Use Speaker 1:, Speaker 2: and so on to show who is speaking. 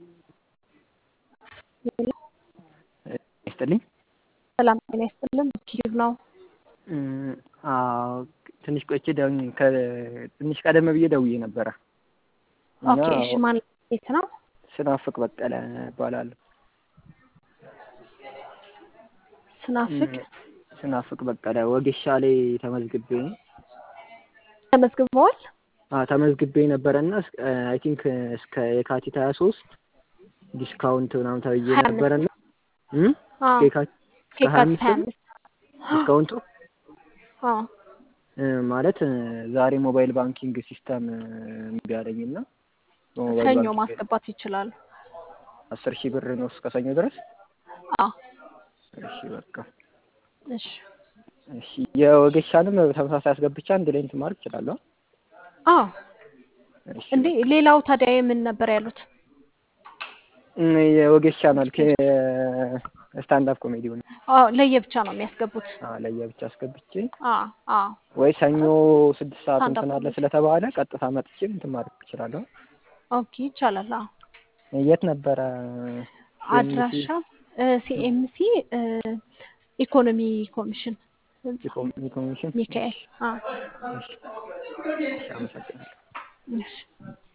Speaker 1: ይስጥልኝ።
Speaker 2: ሰላም ጤና ይስጥልን። ኪዩብ ነው።
Speaker 1: አዎ ትንሽ ቆይቼ ደውዬ ትንሽ ቀደም ብዬ ደውዬ ነበረ እና
Speaker 2: ኦኬ እሺ፣ ማን ቤት ነው?
Speaker 1: ስናፍቅ በቀለ እባላለሁ።
Speaker 2: ስናፍቅ
Speaker 1: ስናፍቅ በቀለ ወጌሻ ላይ ተመዝግቤ
Speaker 2: ተመዝግበዋል።
Speaker 1: አዎ ተመዝግቤ ነበረ እና አይ ቲንክ እስከ የካቲት ሀያ ሶስት ዲስካውንት ምናምን ተብዬ
Speaker 2: ሀያ አምስት
Speaker 1: ነበረ እና
Speaker 2: አዎ
Speaker 1: የካቲት እስከ ሀያ
Speaker 2: ከየካቲት ሀያ
Speaker 1: አምስት
Speaker 2: አምስት
Speaker 1: ዲስካውንቱ
Speaker 2: አዎ
Speaker 1: ማለት ዛሬ ሞባይል ባንኪንግ ሲስተም እምቢ አለኝ እና በሞባይል
Speaker 2: ሰኞ
Speaker 1: ባንኪንግ
Speaker 2: ማስገባት ይችላሉ።
Speaker 1: አስር ሺህ ብር ነው እስከ ሰኞ ድረስ።
Speaker 2: አዎ
Speaker 1: እሺ በቃ
Speaker 2: እሺ
Speaker 1: እሺ የወጌሻንም ተመሳሳይ አስገብቻ አንድ ላይ እንትን ማድረግ እችላለሁ።
Speaker 2: አዎ
Speaker 1: እሺ
Speaker 2: እንዴ
Speaker 1: በቃ
Speaker 2: ሌላው ታዲያ የምን ነበር ያሉት?
Speaker 1: እም የወጌሻ መልክ ስታንድ አፕ ኮሜዲውን
Speaker 2: አዎ ለየብቻ ነው የሚያስገቡት።
Speaker 1: ለየብቻ አስገብቼ
Speaker 2: አዎ አዎ
Speaker 1: ወይ ሰኞ ስድስት ሰዓት
Speaker 2: ስታንድ አፕ
Speaker 1: እንትን አለ
Speaker 2: ኮሜዲ
Speaker 1: ስለተባለ ቀጥታ መጥቼ እንትን ማድረግ እችላለሁ።
Speaker 2: ኦኬ ይቻላል። አዎ
Speaker 1: የት ነበረ? ሲኤምሲ
Speaker 2: አድራሻ ሲኤምሲ ኢኮኖሚ ኮሚሽን ህንጻ
Speaker 1: ኢኮኖሚ ኮሚሽን።
Speaker 2: ሚካኤል። አዎ
Speaker 1: እሺ እሺ፣ አመሰግናለሁ።
Speaker 2: እሺ